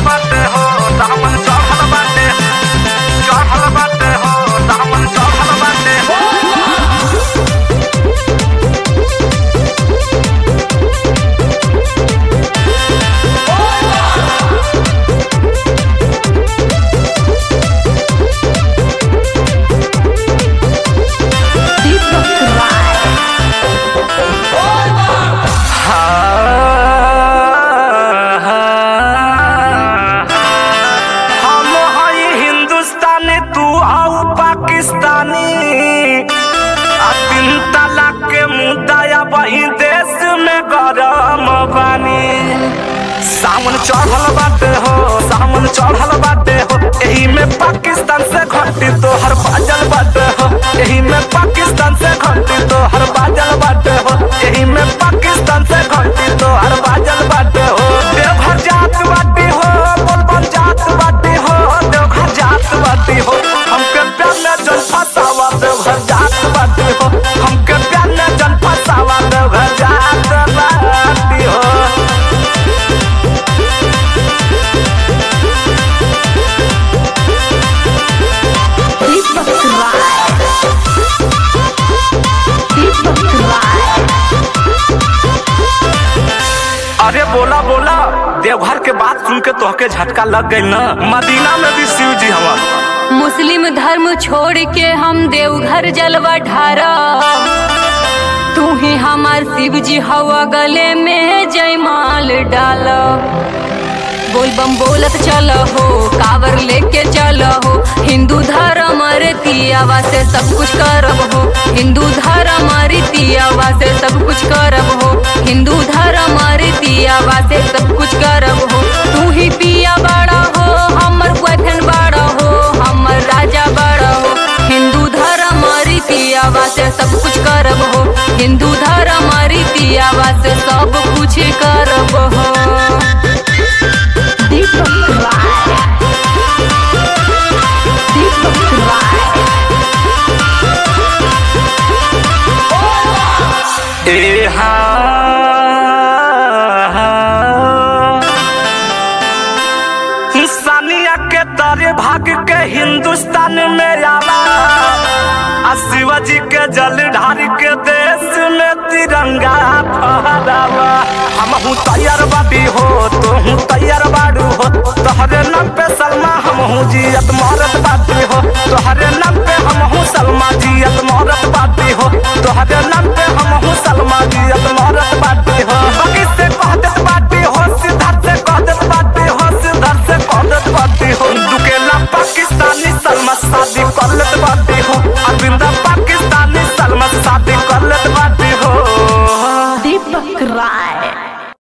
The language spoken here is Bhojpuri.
बाटे हो दामन चढ़ल बाटे चढ़ल बाटे हो दामन चढ़ल बाटे दीपक राय हम हई हिंदुस्तानी तू आउ पाकिस्तानी आ तीन तलाक के मुद्दा वही देश में गरम बानी सावन चढ़ल बाटे हो सावन चढ़ल बाटे हो एही में पाकिस्तान से घटी तो हर बाजल बाटे हो एही में पाकिस्तान से घटी तो हर बाजल बाटे हो एही में पाकिस्तान से घटी तो हर बाजल बाटे हो देवघर जात बाटी हो बोलबम जात बाटी हो देवघर जात बाटी हो हमके प्यार में जल फसावा देवघर जात बाटी हो हमके प्यार में जल फसावा देवघर जात बाटी हो दीपक राय दीपक राय अरे बोला बोला देवघर के बात सुन के तोहके झटका लग गई ना मदीना में भी शिव जी हवा मुस्लिम धर्म छोड़ के हम देवघर जलवा ढारा तू ही हमार शिव जी हवा गले में जयमाल डाल बोल बम बोलत चल हो कावर लेके चल हो हिंदू धर्म रीतियावा से सब कुछ करब हो हिंदू धर्म रीतियावा से सब कुछ करब हो हिंदू धर्म रीतियावा से सब कुछ करब हो तू ही पिया बड़ा हो हमर बहन बड़ा हो हमर राजा बड़ा हो हिंदू धर्म रीतियावा से सब कुछ करब हो हिंदू धर्म रीतियावा से सब कुछ करब हो दीपक राय दीपक राय ए हाँ सानिया के तारे भाग के हिंदुस्तान में आवा आ शिवाजी के जल ढार के देश में तिरंगा फहरावा हम हूँ तैयार बाबी हो तो हूँ तैयार बाड़ू हो तोहरे नाम पे सलमा हम हूँ जियत मारत बाती हो तोहरे नाम पे हम हूँ सलमा जियत मारत बाती हो तोहरे नाम पे हम हूँ सलमा जियत मारत बाती हो बाकी से कह देत बाती हो सिद्धार्थ से कह देत बाती हो सिद्धार्थ से कह देत बाती हो दुकेला पाकिस्तानी सलमा शादी कर लेत बाती हो अरविंदा